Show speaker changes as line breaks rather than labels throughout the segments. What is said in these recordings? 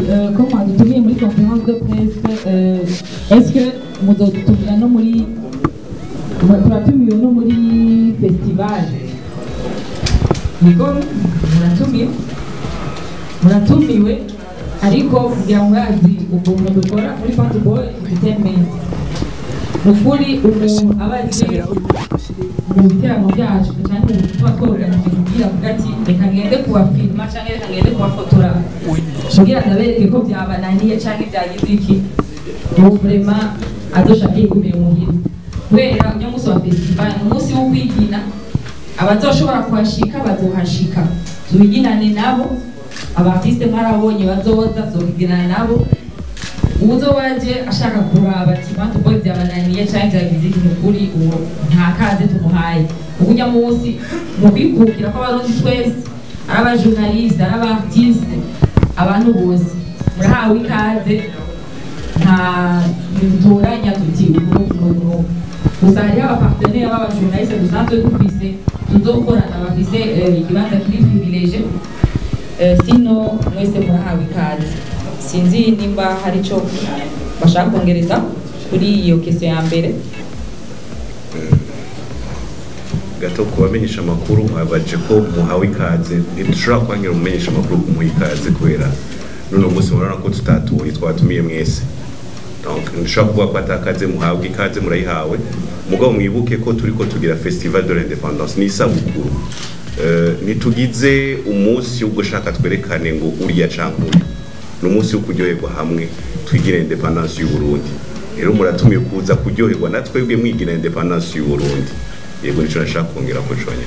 euh, ko mwadutumiye muri conférence de presse euh, est-ce que muzodutumira no muri mu- turatumiwe no muri festival niko muratumiwe muratumiwe ariko kugira ngo murazi ukuntu dukora muri Fantaboy Entertainment ni ukuri umuntu aba azi mu biterano byacu cyane mu tuba twoganije kugira ngo ati reka ngende kubafilma cyangwa reka ngende kubafotora kugira ndabereke ko byabananiye cyangwa ibyagize iki ubu vrema adoshaka yigumira muhira kubera uno munsi wa festival ni umunsi wo kwigina abazoshobora kuhashika bazohashika tubiginane nabo abartiste mwarabonye bazoza tuzobiginana nabo uzo waje ashaka kuraba ati bantu boy byabananiye cyangwa byagize ikintu kuri uwo nta kaze tumuhaye uburyo munsi mu kwikukira kw'abarundi twese ari abajournaliste ari abartiste abantu bose murahawe ikaze nta ntidutoranya tuti ubu n'ubu gusa hariho abapartenere b'abajournaliste dusanzwe dufise tuzokorana bafise eh, ikibanza kiri privilege Eh, sino mwese murahawe ikaze sinzi nimba hari icyo bashaka kongereza kuri iyo kese ya mbere
gato ku bamenyesha amakuru mwabaje ko muhawe ikaze ntidushobora kwangira umumenyesha amakuru kumuha ikaze kubera none umunsi murabona ko tutatuye twatumiye mwese donc ntidushobora kuvuga ko atakaze muhabwe ikaze murayihawe mugabo mwibuke ko turi ko tugira festival de l'independance ni isabukuru Eh, ntitugize umunsi wo gushaka twerekane ngo uriya canke uyu ni umunsi wo kuryoherwa hamwe twigire independance y'u Burundi rero muratumiye kuza kuryoherwa na twebwe mwigira independance y'u Burundi yego nico nashaka kongera ko conye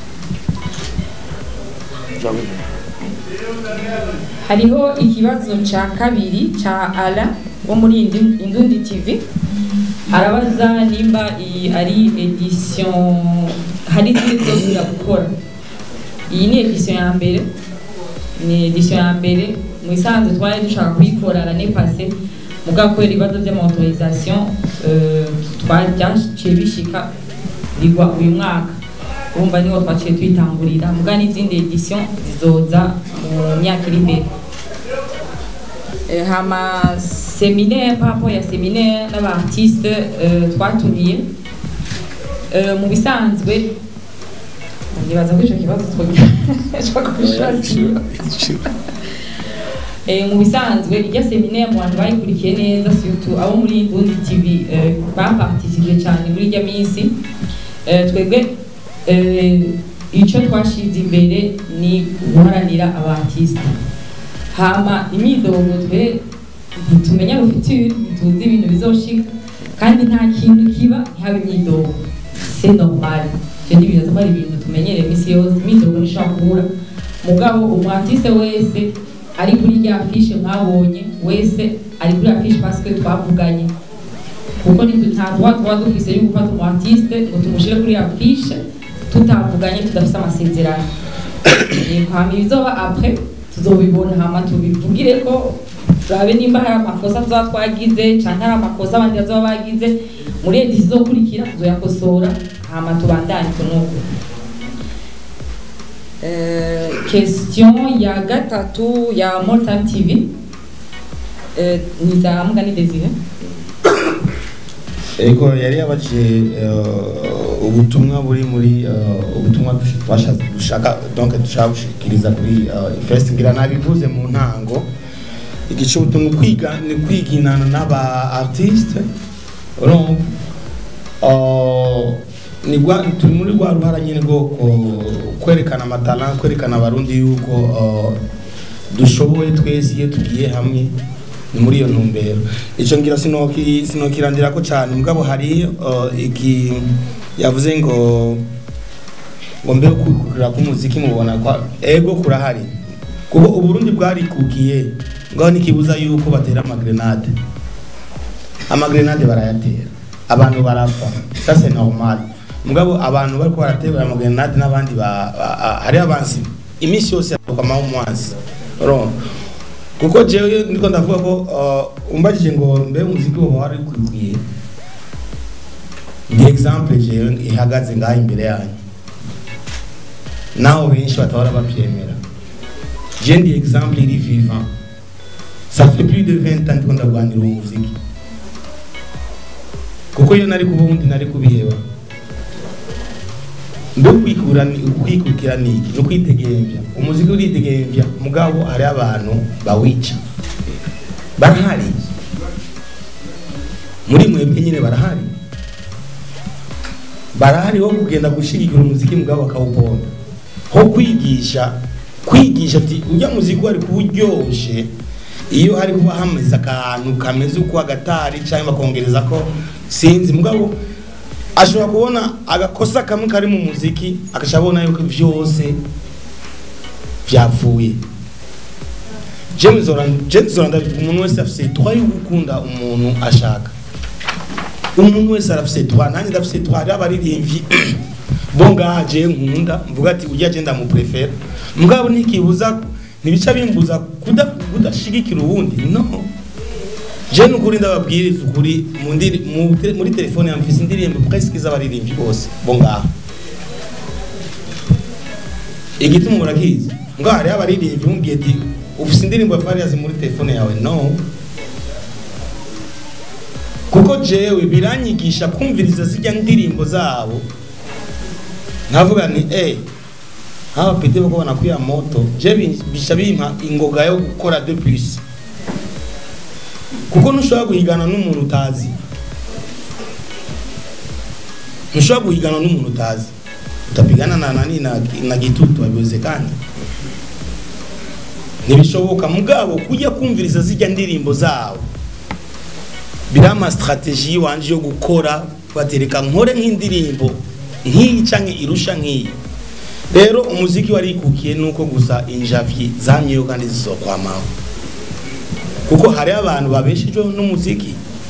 hariho ikibazo cya kabiri cya ara wo muri Indi- indundi tv arabaza nimba iyi ari edition hari izindi tuzosubira gukora iyi ni edition ya mbere ni edition ya mbere mu isanzwe twari dushaka kuyikora l'année passée mugabo kubera ibibazo by'amautorisation euh, twa- byaciye bishika bigwa uyu mwaka urumva niho twaciye tuyitangurira muga n'izindi edition zizoza mu myaka iri imbere Eh, hama seminaire par rapport ya seminaire n'abaartiste euh, twatumiye Euh, mu bisanzwe ndibaza ko ico kibazo twoshobora Eh, mu bisanzwe irya seminaire mu bantu bayikurikiye neza surtout abo muri Burundi TV eh, baparticipe cyane muri irya minsi Eh, twebwe eh, ico twashize imbere ni guharanira abartiste hama imyidogo twe ntitumenya rufiture ntituzi ibintu bizoshika kandi nta kintu kiba ntihaba imyidogo c'est normal ivyo ni ibintu ari ibintu tumenyereye imisi yose imyidogo ntishobora kubura mugabo umwartiste wese ari kuri rya afishe mwabonye wese ari kuri afishe parce que twavuganye kuko ntitu- nta droit tuba dufise yo gufata umwartiste ngo tumushire kuri afishe tutavuganye tudafise amasezerano Eh, hama ibizoba après tuzobibona hama tubivugire ko turabe nimba hari amakosa tuzaba twagize canke hari amakosa abandi bazoba bagize muri edisi izokurikira tuzoyakosora hama tubandanye kunuko Eh, question ya gatatu ya More Time TV Eh, ni za Mugani Desire
Ego yari yabajije eh, ubutumwa buri muri eh, ubutumwa dush- twashatse dushaka donc dushaka gushikiriza kuri eh, fest ngira nabivuze mu ntango igice ubutumwa kwiga ni kwiginana n'aba artiste urumva Eh, ni gwa turi muri rwa ruhara nyine rwo ko- kwerekana amatara kwerekana abarundi yuko eh, dushoboye twese iyo tugiye hamwe ni muri iyo ntumbero icyo ngira sinoki sinokirandira ko cyane mugabo hari uh, iki yavuze ngo ngo mbe kugura k'umuziki mubona kwa ego kurahari kuko uburundi bwarikukiye ngaho nikibuza yuko batera amagrenade amagrenade barayatera abantu barapfa ça c'est normal mugabo abantu bariko baratera amagrenade n'abandi ba, ba, ba hari abansi iminsi yose akamaho umwansi urumva kuko jewe ndiko ndavuga ko uh, umbajije ngo mbe umuziki woba wari kwikwiye ndi exemple jewe ihagaze ngaho imbere yanyu naho benshi batabara bavyemera je ndi exemple iri vivant ça fait plus de 20 ans ndiko ndagwanira uwo muziki kuko iyo nari kuba ubundi nari kubiheba mbe kwikura ni ukwikukira ni iki ni ukwitegembya umuziki uritegembya mugabo hari abantu bawica barahari muri mwebwe nyine barahari barahari ho kugenda gushigikira umuziki mugabo bakawuponda ho kwigisha kwigisha ati ujya muziki wari kuba uryoshe iyo hari kuba hameze akantu kameze uko agatari cyangwa bakongereza ko sinzi mugabo ashobora kubona agakosa kamwe kari mu muziki agashobora kubona yuko byose byapfuye james zoranda umuntu wese afite twa yo gukunda umuntu ashaka umuntu wese arafite twa nanjye ndafite twa hariho abaririmbyi bo ngaje nkunda mvuga ati ujya agenda mu prefera mugabo ntikibuza ntibica bimbuza kuda kudashigikira ubundi no je nukuri ndababwiriza ukuri mu ndiri mu te- muri telefone yanjye mfise indirimbo presque z'abaririmbyi bose bo ngaho igituma murakizi ngo hariho abaririmbyi mubwiye ati ufise indirimbo ya Farious muri telefone yawe no kuko jewe biranyigisha kumviriza zijya ndirimbo zabo nkavuga ni eh hawa pete bako banakuya moto je bi- bisha bimpa ingoga yo gukora de plus kuko ntushobora guhigana n'umuntu utazi ntushobora guhigana n'umuntu utazi utapigana na nani na, na gitutu habiwezekani ntibishoboka mugabo kujya kumviriza zijya ndirimbo zabo birama strategie wanje yo gukora batereka nkore nk'indirimbo nk'iyi canke irusha nk'iyi rero umuziki warikukiye nuko gusa injavyi zamyeyo kandi zizokwamaho kuko hari abantu babeshejweho n'umuziki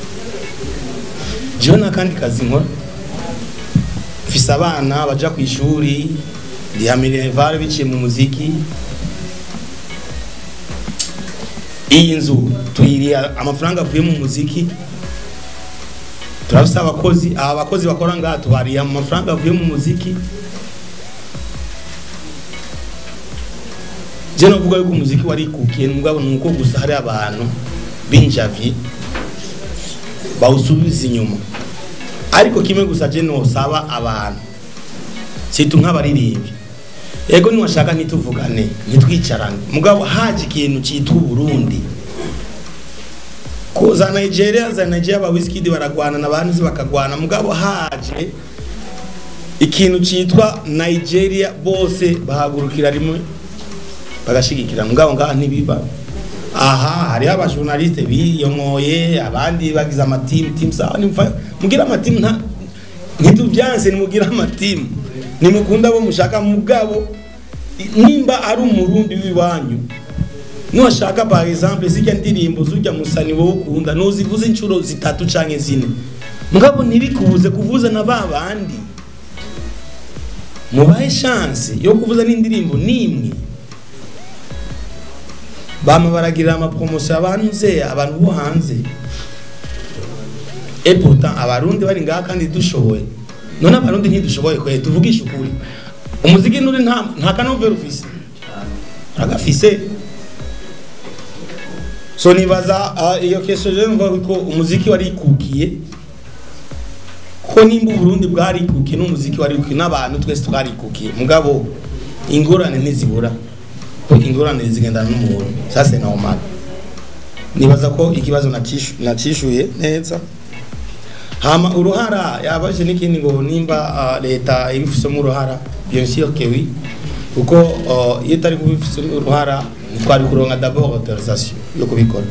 jewe n'akandi kazi nkora mfise abana baja ku ishuri ndihamirevare biciye mu muziki iyi nzu tuyiriha amafaranga avuye mu muziki turafise abakozi aba bakozi bakora ngaha tubariha amafaranga avuye mu muziki je novuga yuko umuziki warikukiye mugabo nuko gusa hari abantu b'injavyi bawusubiza inyuma ariko kimwe gusa je nosaba abantu situ nk'abaririmbyi ego niwashaka ntituvugane ntitwicarane mugabo haje ikintu cyitwa uburundi ko za nigeria za nigeria ba wizkid baragwana na bantu bakagwana mugabo haje ikintu cyitwa nigeria bose bahagurukira rimwe bagashigikira mugabo ngaha ntibiba aha hariho abajournaliste biyonkoye abandi bagize amatimu timu sawa nimfa mugira amatimu nta ntitubyanse nimugira amatimu nimukunda abo mushaka mugabo nimba ari umurundi w'iwanyu nuwashaka par exemple zijya ndirimbo zujya musani wowe ukunda nuzivuze inshuro zitatu canke zine mugabo ntibikubuze kuvuza na ba bandi mubahe chance yo kuvuza n'indirimbo nimwe bama baragirira amapromosiyo abantu nze abantu bo hanze et pourtant abarundi bari ngaha kandi dushoboye none abarundi ntidushoboye kwe tuvugisha ukuri umuziki nuri nta nta kanovera ufise agafise so nibaza uh, iyo keso rero mvuga ko umuziki warikukiye ko nimba uburundi bwarikukiye n'umuziki warikukiye n'abantu twese twarikukiye mugabo ingorane ntizibura ko ingorane zigendana n'umuntu sasa normal nibaza ko ikibazo nacishu- nacishuye neza hama uruhara yabaje n'ikindi ngo nimba uh, leta ibifisemo uruhara bien sûr que oui kuko uh, iyo itari kubifisemo uruhara ntitwari kuronka d'abord autorisation yo kubikora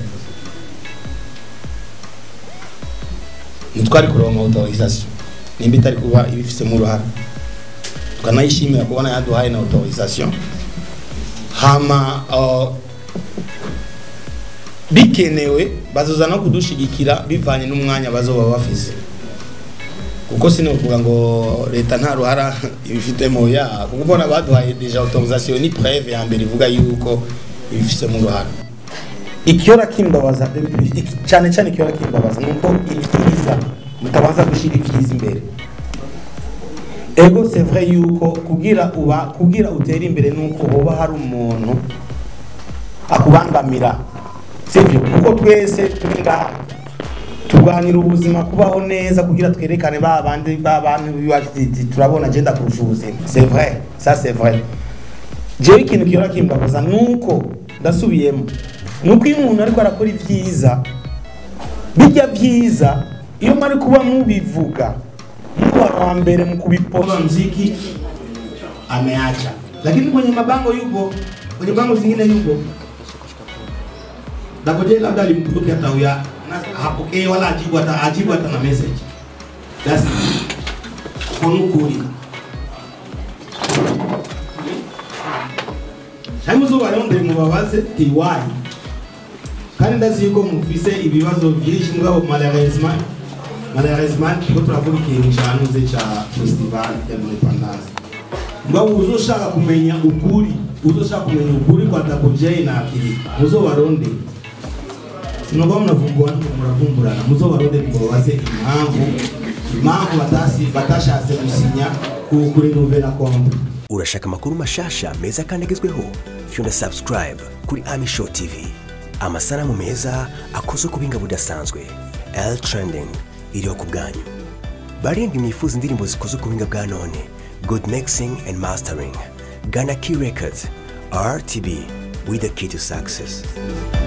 ntitwari kuronka autorisation nimba itari kuba ibifisemo uruhara tukanayishimira kubona yaduhaye na autorisation hama uh, bikenewe bazoza no kudushigikira bivanye n'umwanya bazoba bafise kuko sinovuga ngo leta nta ruhara ibifitemo ya kuko ubona baduhaye deja autorisation ni preve ya mbere ivuga yuko ibifisemo uruhara ikiora kimbabaza iki- cyane cyane ikiora kimbabaza nuko ibyiza mutabanza gushira ibyiza imbere ego c'est vrai yuko kugira uba kugira utere imbere nuko hoba hari umuntu akubangamira sibyo kuko twese turi ngaha turwanira ubuzima kubaho neza kugira twerekane ba bandi ba bantu biwacu ati, turabona agenda kurusha ubuzima c'est vrai ça c'est vrai jewe ikintu kihora kimbabaza nuko ndasubiyemo nuko iyo umuntu ariko arakora ibyiza bijya byiza iyo mwari kuba mubivuga muba wa mbere mu kubipoa mziki ameacha lakini kwenye mabango yupo kwenye bango zingine yupo Dagoje labda alimtuki hata huya na hapokee wala ajibu hata ajibu hata na message. That's konukuri. Haimuzo baronde mubabaze tiwai. Kandi ndazi yuko mufise ibibazo byinshi mugabo malheureusement malheureusement tuko turavuga ikintu cyanuze ca festival ya Independence. Mugabo uzoshaka kumenya ukuri, uzoshaka kumenya ukuri kwa Dagoje na akili. Muzo baronde sinokuba munavumbura muravumburana muzobarondere ngo babaze impamvu impamvu batasi batashatse gusinya ku- kuri nouvelle compte
urashaka amakuru mashasha meza kandi agezweho fyunda subscribe kuri ami show tv amasanamu meza akozwe ku buhinga budasanzwe l trending iriho ku bwanyu barindwi mwifuza indirimbo zikozwe ku buhinga bwa none good mixing and mastering gana key records rtb with the key to success